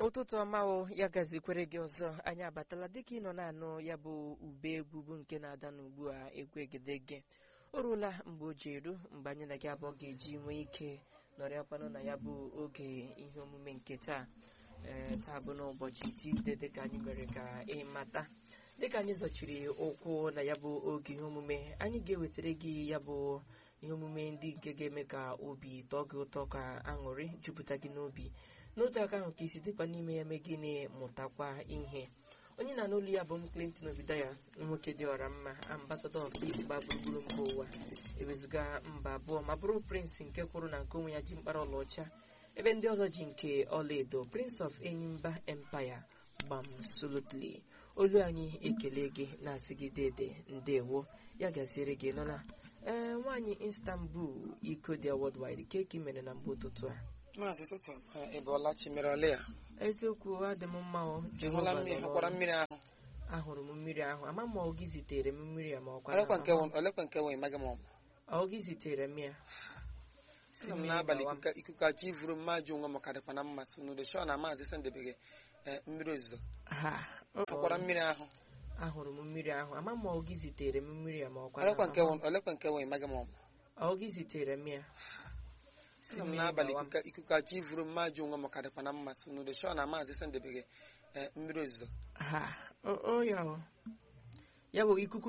ụtụtụ ọma o ya gazikwere gị ọzọ anyị abatala dịka ị nọ na-anụ ya bụ ube egwu bụ nke na-ada n'ugbu a egwu egedege o ruola mgbe o ji eru mgbe anyị na gị abụọ ga-eji nwee ike nọrịakwanụ na ya bụ oge ihe omume nke taa ee taa bụ n'ụbọchị Tuesday dịka anyị mere ka ịmata dịka anyị zọchiri ụkwụ na ya bụ oge ihe omume anyị ga-ewetara gị ya bụ ihe omume ndị nke ga-eme ka obi tọọ gị ụtọ ka aṅụrị jupụta gị n'obi n'otu aka ahụ ka isi dịkwa n'ime ya mee gịnị mụtakwa ihe onye na n'olu ya bụ m Clinton Obidaya nwoke dị ọra mma ambasadọ of peace gba gburugburu mba ụwa ewezuga mba abụọ ma bụrụ prince nke kwụrụ na nke onwe ya ji mkpara ọlaọcha ebe ndị ọzọ ji nke ọlaedo prince of enyimba empire gbam solutly olu anyị ekele gị na-asị gị dede ndewo ya gaziere gị nọ na ee nwaanyị Istanbul iko dị worldwide keki mere na mgbe ụtụtụ a maazị ụtụtụ ị bụọla chi mere ole ya eziokwu adị m mma o ị hụla mmiri hụkwara mmiri ahụ ahụrụ m mmiri ahụ ama m ọ gị zitere m mmiri a ma ọkwa olekwa nke wụ- olekwa nke wee maghị m ọmụ ọ gị zitere m ya sị m n'abalị ikuku- ikuku achọ ivuru mmadụ onwe m ka dịkwa na mma so n'udo shọ na maazị sendebeghị mmiri ozuzo ha hụkwara mmiri ahụ ahụrụ m mmiri ahụ ama m ọ gị zitere m mmiri a ma ọkwa olekwa nke wụ- olekwa nke wee maghị m ọmụ ọ gị zitere m ya sị m n'abalị ikuku- ikuku achọ ivuru mmadụ onwe m ka dịkwa na mma so n'udo shọ na maazị sendebeghị mmiri ozuzo ha o o ya o ya bụ ikuku